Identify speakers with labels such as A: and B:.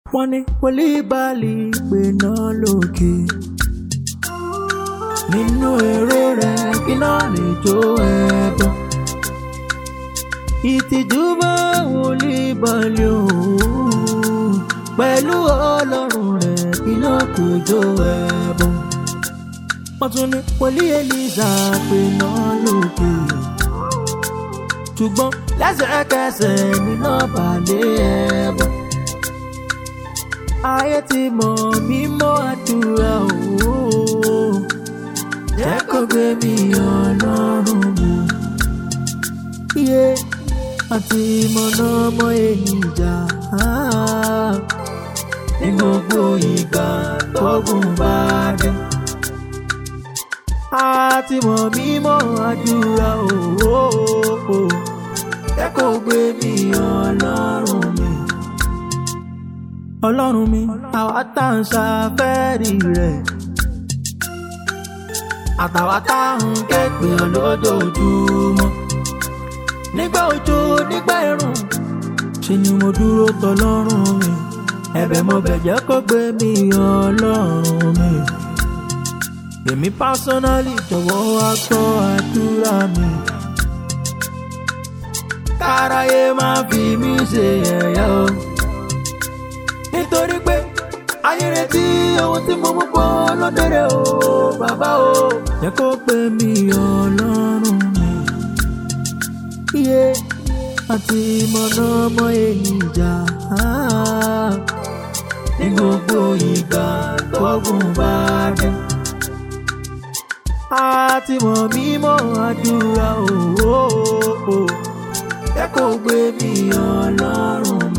A: wọ́n ní pólíbàlì pé náà lókè. nínú èrò rẹ̀ kí náà lè jó ẹbọ. ìtìjú bá wòlíbàlì òun pẹ̀lú ọlọ́run rẹ̀ kí náà kò jó ẹbọ. wọ́n tún ní pólí eliza pé náà lókè. ṣùgbọ́n lẹ́sẹ̀kẹsẹ̀ nínú balẹ̀ ẹbọ ayé ti mọ̀ mímọ́ àdúrà òwò jẹ́ kó gbé mi ọlọ́run mi. iye àti ìmọ̀nà ọmọ ènìjà ní gbogbo ìgbà tógun bá dé. àti mọ̀ mímọ́ àdúrà òwò jẹ́ kó gbé mi ọlọ́run mi ọlọ́run mi àwa tá à ń ṣàfẹ́rí rẹ̀ àtàwa tá à ń ké pè ọ́ lójoojúmọ́ nígbà òjò nígbà ẹ̀rùn ṣe ni mo dúró tọlọ́run mi ẹ̀bẹ̀ mo bẹ̀jẹ̀ kó gbé mi ọlọ́run mi èmi pásánálì jọ̀wọ́ wá gbọ́ àdúrà mi káráyé má fi mí ṣe yẹ̀yẹ́ o nítorí pé ayé retí ohun tí mo mú bọ́ lọ́dẹ̀rẹ̀ o bàbá o. jẹ́ kó pé mi ọlọ́run mi. iye àti ìmọ̀nà ọmọ ènìjà ní gbogbo ìgbà tógun bá dé. àti mọ̀ mímọ́ àdúrà o. jẹ́ kó gbé mi ọlọ́run mi.